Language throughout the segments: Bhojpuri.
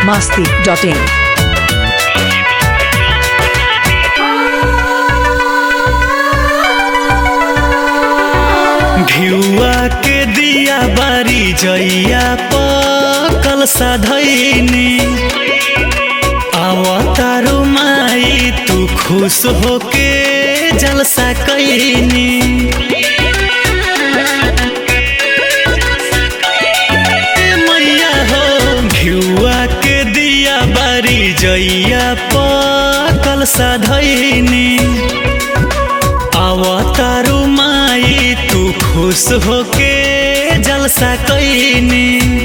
masti.in. भिउआ के दिया बारी जइया पकल साधैनी आवतारू माई तू खुश होके जलसा कैनी ए मैया हो भिउआ के दिया बारी जइया पकल साधैनी आवतारू माई तू खुश होके जलसा कैनी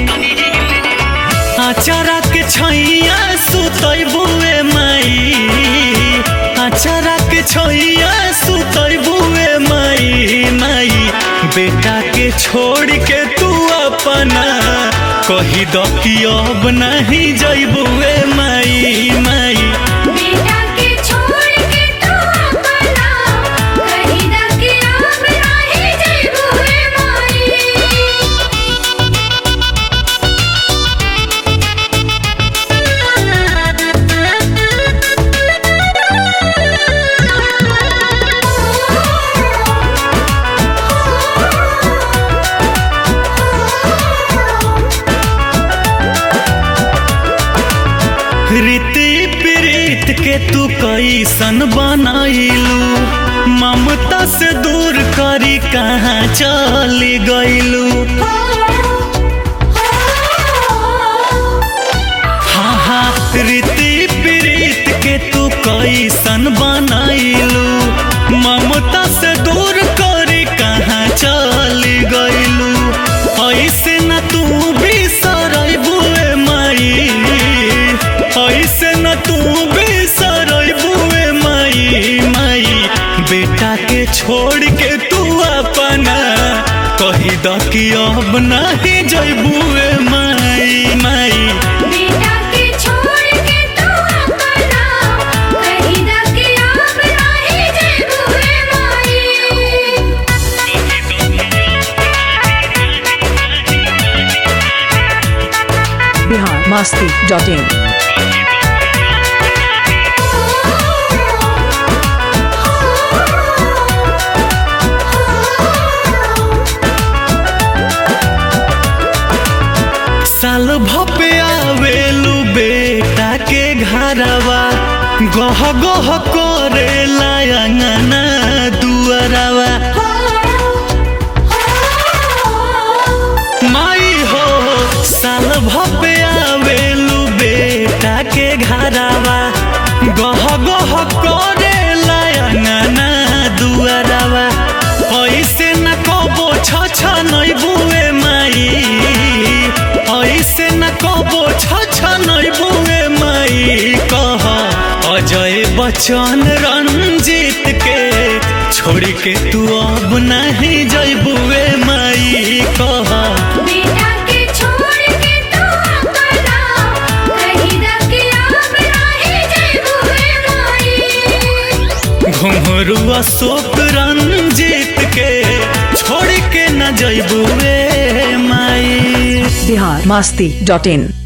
आचारा के छैया सुतै बुए माई आचारा के छैया सुतै बुए माई माई बेटा के छोड़ के तू अपना कही द कि अब नहीं जइबुए माई माई बेटा के छोड़ के तू अपना कहीं ना कि आप राही जइबू हे रीति प्रीत के तू कैसन बनाइलू ममता से दूर करी कहाँ चली गइलू हाँ हाँ रीति प्रीत के तू कैसन बनाइलू ममता से दूर करी कहाँ चली गइलू ऐसे न तू भी सरबुए माई ऐसे न तू भी सरबुए माई माई बेटा के छोड़ के तू अपना कही द कि अब नहीं जइबुए माई माई बेटा के छोड़ के तू अपना कहीं ना कि आप राही जइबू हे Bihar masti.in. साल भपे आवेलू बेटा के घरवा गह गह करे लायंगना दुअरवा माई हो साल भपे आवेलू बेटा के घरवा गह गह करे लायंगना दुअरवा ऐसे न कबो छ छ नै बुए माई ऐसे न कबो छ छ नै बुए माई कह अजय बच्चन रंजीत के छोड़ के तू अब नहीं जइबुए माई कह बेटा के छोड़ के तू अपना कहीं ना कि आप राही जइबू हे घुंघरू अशोक रंजीत के छोड़ के न जइबुए माई Bihar masti.in.